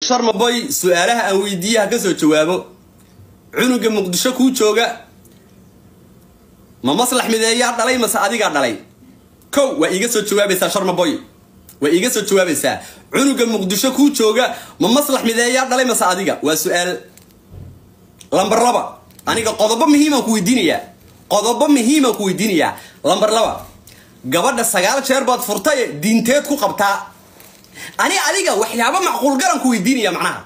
sharmaboy su-aalaha aan weydiiye ha ka soo jawaabo cunuga muqdisho kuu jooga ma maslax mideeyaa dhalay mase adigaa dhalay kow waa iiga soo jawaabaysaa sharmaboy waa iiga soo jawaabaysaa cunuga muqdisho kuu jooga ma maslax mideeyaa dhalay mase adiga waa su-aal lambar laba aniga qodobo muhiimaan ku weydiinayaa qodobo muhiimaan ku weydiinayaa lambar laba gabadha sagaal jeer baad furtaye diinteed ku qabtaa ani adiga waxyaaba macquul garan ku weydiinaya macnaha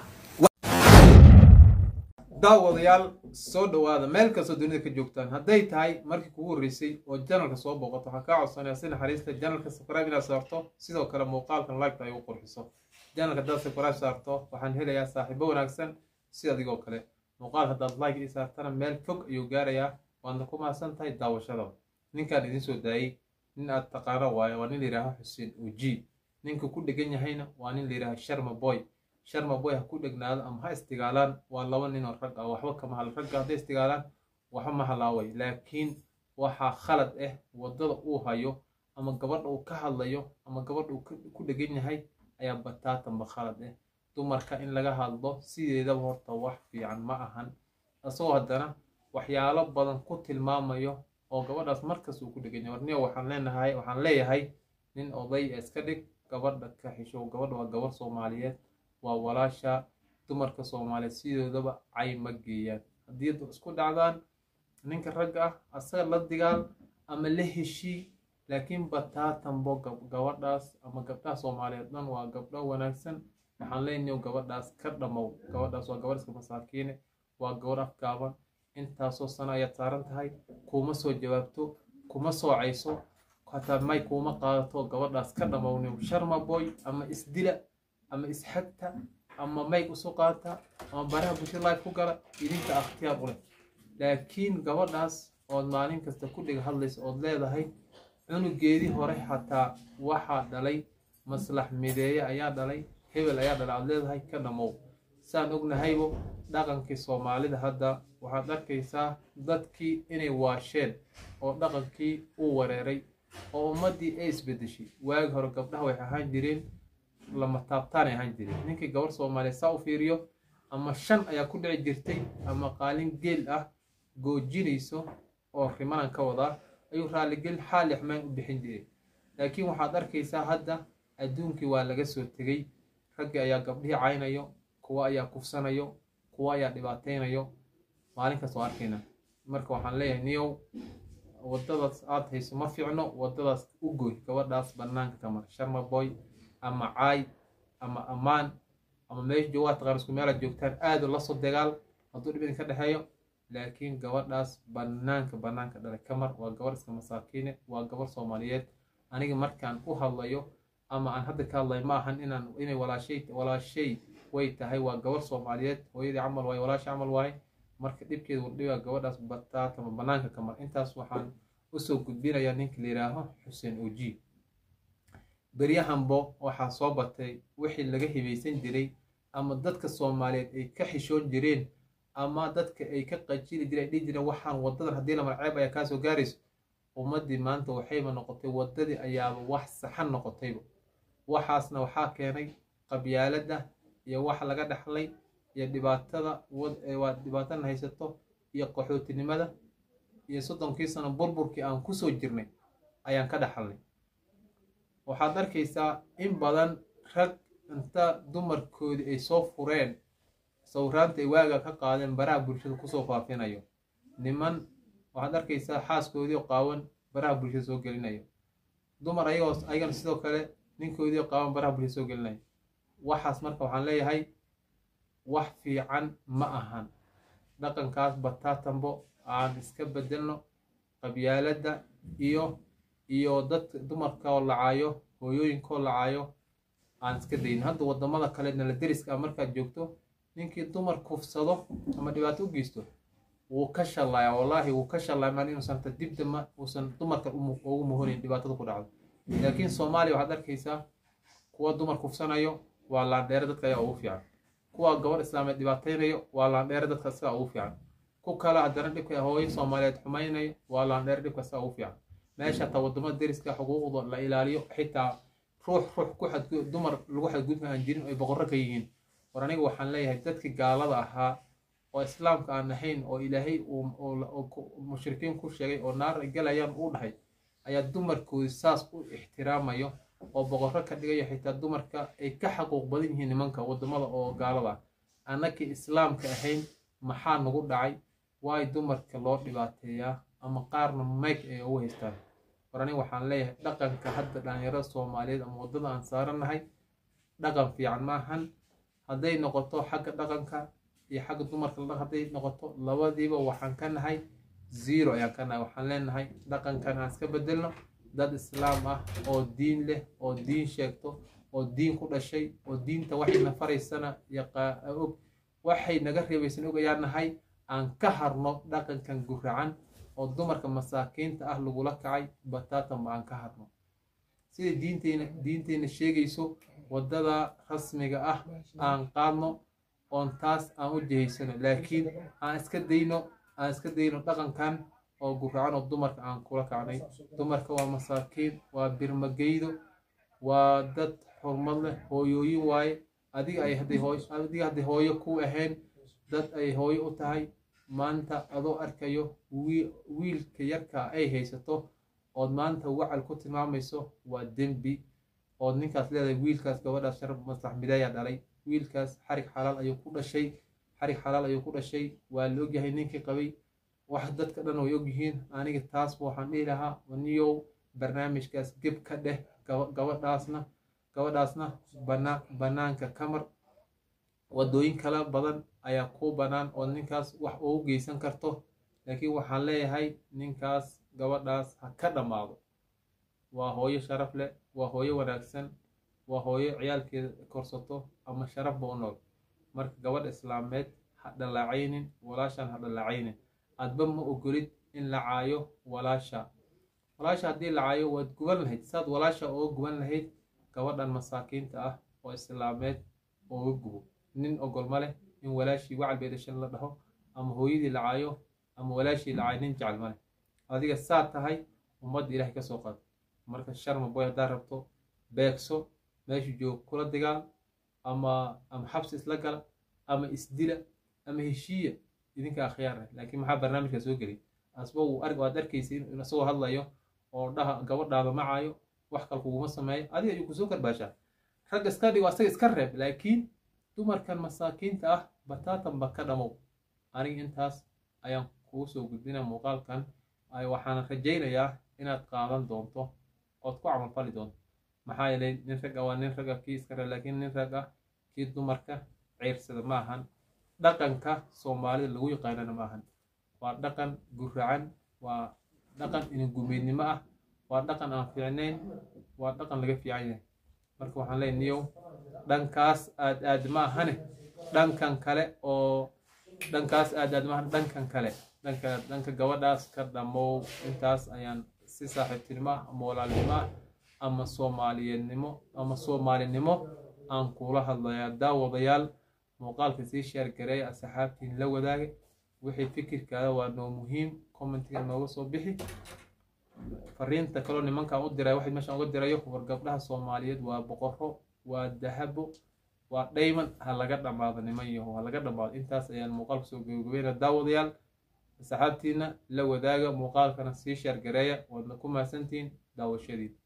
daawadayaal soo dhowaada meel kastoo dunida ka joogtaan hadday tahay markii kugu horreysay oo janalka soo booqato waxaan kaa codsanaya si naxariista janalka subscribe inaad saarto sidoo kale muuqaalkan liketa ay u qurxiso janalka haddaad subscribe saarto waxaan helayaa saaxiibo wanaagsan si adigoo kale muuqaal haddaad like ii saartana meel fog ayuu gaarayaa waadna ku mahadsan tahay daawashada ninkaan idiin soo daayey nin aad taqaano waayo waa nin la yidhaaha xuseen uji ninka ku dhegan yahayna waa nin la yidhaaha sharma boy sharma boy ha ku dhegnaado ama ha istigaalaan waa laba ninoo rag ah waxba kama hadla ragga hadday istigaalaan waxba ma halaaway laakiin waxaa khalad ah waddada uu hayo ama gabadha uu ka hadlayo ama gabadha uu ku dhegan yahay ayaa bataatanba khalad ah dumarka in laga hadlo sideedaba horta wax fiican ma ahan isagoo haddana waxyaalo badan ku tilmaamayo oo gabadhaas markas uu ku dhegan yahay warniyo waxaan leenahay waxaan leeyahay nin oday iska dhig gabadha ka xishow gabadha waa gabar soomaaliyeed waa walaasha dumarka soomaaliyeed sidoodaba cay ma geeyaan haddii isku dhacdaan ninka ragga ah asaga la digaal ama la heshii laakiin bataatanbo gabadhaas ama gabdhaha soomaaliyeed dhan waa gabdho wanaagsan waxaan leenayo gabadhaas ka dhamow gabadhaas waa gabadh iska masaakiine waa gabadh afgaaban intaasoo sano ayaad saaran tahay kuma soo jawaabto kuma soo cayso hataa may kuuma qaadato gabadhaas ka dhamowniw sharma boy ama isdila ama isxagta ama mayg usu qaata ama baraha bulshada life ku gala idinka akhtiyaar u leh laakiin gabadhaas ood maalin kasta ku dhiga hadlaysa ood leedahay cunugeedii hore xataa waxaa dhalay maslax mideeye ayaa dhalay hebel ayaa dhalay aad leedahay ka dhamow saan ognahaybo dhaqankii soomaalida hadda waxaad arkaysaa dadkii inay waasheen oo dhaqankii uu wareeray oo ummaddii ay isbedeshay waagi hore gabdhaha waxay ahaan jireen lama taabtaanay ahaan jireen ninkii gabar soomaaliya saa u fiiriyo ama shan ayaa ku dhici jirtay ama qaalin geel ah goojinayso oo rimanan ka wadaa ayuu raalligel xaali xumaan u bixin jiray laakiin waxaad arkaysaa hadda adduunkii waa laga soo tegey raggii ayaa gabdhihii caynayo kuwa ayaa kufsanayo kuwa ayaa dhibaataynayo maalin kasta oo arkayna marka waxaan leeyahay niyow waddadaas aad hayso ma fiicno waddadaas u goy gabadhaas bannaanka ka mar sharma boy ama caay ama ammaan ama meesha joogaa taqaan isku meelaad joogtaan aada la soo dagaal hadduu dhib idinka dhexeeyo laakiin gabadhaas bannaanka bannaanka dhalay ka mar waa gabarh iska masaakiine waa gabarh soomaaliyeed aniga markaan u hadlayo ama aan hadda ka hadlayo ma ahan inaan inay walaashay walaashay way tahay waa gabarh soomaaliyeed hooyadii camal waaye walaasha camal waaye marka dhibkeeda wardhigaa gabadhaas bataatama bannaanka ka mar intaas waxaan usoo gudbinayaa ninka la yidhaaho xuseen oji beryahanbo waxaa soo batay wixii laga hibaysan jiray ama dadka soomaaliyeed ay ka xishoon jireen ama dadka ay ka qajili jireen ay dhihi jireen waxaan waddadan haddii la marceeb ayaa kaasoo gaarayso ummaddii maanta waxayba noqotay waddadii ayaaba wax saxan noqotayba waxaasna waxaa keenay qabyaaladda iyo wax laga dhexlay iyo dhibaatada waa dhibaatana haysato iyo qaxootinimada iyo soddonkii sano burburkii aan kusoo jirnay ayaan ka dhexalnay waxaad arkaysaa in badan rag inta dumarkoodii ay soo fureen sawiraanta ay waaga ka qaadeen baraha bulshada kusoo faafinayo niman waxaad arkaysaa xaaskoodii qaawan baraha bulshada soo gelinayo dumar ayagoo ayagana sidoo kale ninkoodii qaawan baraha bulshada soo gelinayo waxaas marka waxaan leeyahay wax fiican ma ahan dhaqankaas bataatanbo aan iska bedelno qabyaaladda iyo iyo dad dumarkaoo lacaayo hooyooyinkoo lacaayo aan iska dayno hadda waddamada kale nala deriska ah markaad joogto ninkii dumar kufsado ama dhibaato u geysto wuu ka shallaaya wallaahi wuu ka shallaaya maan inuusan hata dibdama uusan dumarka ugu muhonayn dhibaatada ku dhacdo laakiin soomaaliya waxaad arkaysaa kuwa dumar kufsanayo waa laandheere dadka ayaa ugu fiican kuwa gabadh islaameed dhibaataynayo waa laandheere dadka sidaa ugu fiican ku kale haddana dhibka hooyo soomaaliyeed xumaynayo waa laandheere dhibka sidaa ugu fiican meesha hataa waddamada deriska xuquuqda la ilaaliyo xitaa ruux ruux ku xadgud dumar lagu xadgudba aan jirin ay boqorro ka yihiin war aniga waxaan leeyahay dadkii gaalada ahaa oo islaamka aan ahayn oo ilaahay mushrikiin ku sheegay oo naar galayaan uu dhahay ayaa dumarkoodi saas u ixtiraamayo oo boqorro ka dhigayo xitaa dumarka ay ka xaquuq badan yihiin nimanka waddamada oo gaalada ah annakii islaamka ahayn maxaa nagu dhacay waay dumarka loo dhibaateeyaa ama qaarna mayg ay ugu haystaan war aniga waxaan leeyahay dhaqanka hadda dhalinyarada soomaaliyeed ama waddada aan saarannahay dhaqan fiican maahan hadday noqoto xagga dhaqanka iyo xagga dumarka hadday noqoto labadiiba waxaan ka nahay zero ayaan ka nahay waxaan leenahay dhaqankan aan iska bedelno dad islaam ah oo diin leh oo diin sheegto oo diin ku dhashay oo diinta waxayna faraysana og waxay naga reebaysan og ayaan nahay aan ka harno dhaqankan guracan oo dumarka masaakiinta ah lagula kacay bataatanba aan ka harno sida diinteyna diinteyna sheegayso waddada rasmiga ah aan qaadno oon taas aan u jihaysano laakiin aan iska dayno aan iska dayno dhaqankan oo guracan oo dumarka aan kula kacnay dumarka waa masaakiin waa birmageydo waa dad xurmad leh hooyooyin waaye adiga ay hadday hooy adiga hadday hooyo ku ahayn dad ay hooyo u tahay maanta adoo arkayo wiilka yarka ay haysato ood maanta wacal ku tilmaamayso waa dembi ood ninkaas leedahay wiilkaas gabadhaas sharaf maslax mideeyaa dhalay wiilkaas xarig xalaal ayuu ku dhashay xarig xalaal ayuu ku dhashay waa la ogyahay ninkii qabay wax dadka dhan way ogyihiin aniga taas waxaan dhihi lahaa niyow barnaamijkaas geb ka dheh gabadhaasna gabadhaasna bana banaanka kamar waddooyin kala badan ayaa kuu bannaan oo ninkaas wax ugu geysan karto laakiin waxaan leeyahay ninkaas gabadhaas ha ka dhammaado waa hooyo sharaf leh waa hooyo wanaagsan waa hooyo ciyaalkeeda korsato ama sharafba u nool marka gabadha islaameed ha dhalaacaynin walaashaan ha dhalaacaynin adba ma ogolid in la caayo walaasha walaasha haddii la caayo waad guban lahayd saad walaasha uga guban lahayd gabadhan masaakiinta ah oo islaameed uga gubo nin ogol ma leh in walaashii wacal bay dhashan la dhaho ama hooyadii la caayo ama walaashii la caayo nin jecel ma leh adiga saa tahay ummadda ilaahay ka soo qaad marka sharma boy haddaad rabto beegso meeshu joog kula dagaal ama ama xabsi isla gala ama isdila ama heshiiya idinka akhyaar laakiin maxaa barnaamijka soo gelay asba uu arg waad arkaysa in isagoo hadlayo oo dhaha gabadhaada macaayo wax kale kuguma sameeyo adiga ayuu kusoo karbaashaa ragga iska dhigo asaga iska reeb laakiin dumarkan masaakiinta ah bataatanba ka dhamow aniga intaas ayaan kugu soo gudbina muuqaalkan waxaana rajaynayaa inaad qaadan doonto ood ku camalfali doonto maxaa yeelay nin ragga waa nin ragga kii iska reeb laakiin nin ragga kii dumarka ceyrsada ma ahan dhaqanka soomaalida lagu yaqaanana ma ahan waa dhaqan guracan waa dhaqan inagumeydnimo ah waa dhaqan aan fiicnayn waa dhaqan laga fiican yahay marka waxaan leeyahay niyow dhankaas aad aad ma ahane dhankan kale oo dhankaas aad aad ma ahane dhankan kale dhanka dhanka gabadhaas ka dhamow intaas ayaan si saaxiibtinimo ah ama walaalnimo ah ama soomaaliyeednimo ama soomaalinimo aan kula hadlayaa daawadayaal muuqaalka sii sheer gareeya asxaabtiin la wadaagay wixii fikirkaada waa noo muhiim commentiga nooga soo bixi fariinta kaloo nimankaan u diray waxay meeshaan uga dirayo war gabdhaha soomaaliyeed waa boqorro waa dahabo waa dhayman ha laga dhammaado niman yaho ha laga dhammaado intaas ayaan muuqaalka soo gabagabeynaa daawadayaal asxaabtiina la wadaaga muuqaalkana sii sheer gareeya waadna ku mahadsantihiin daawashadiin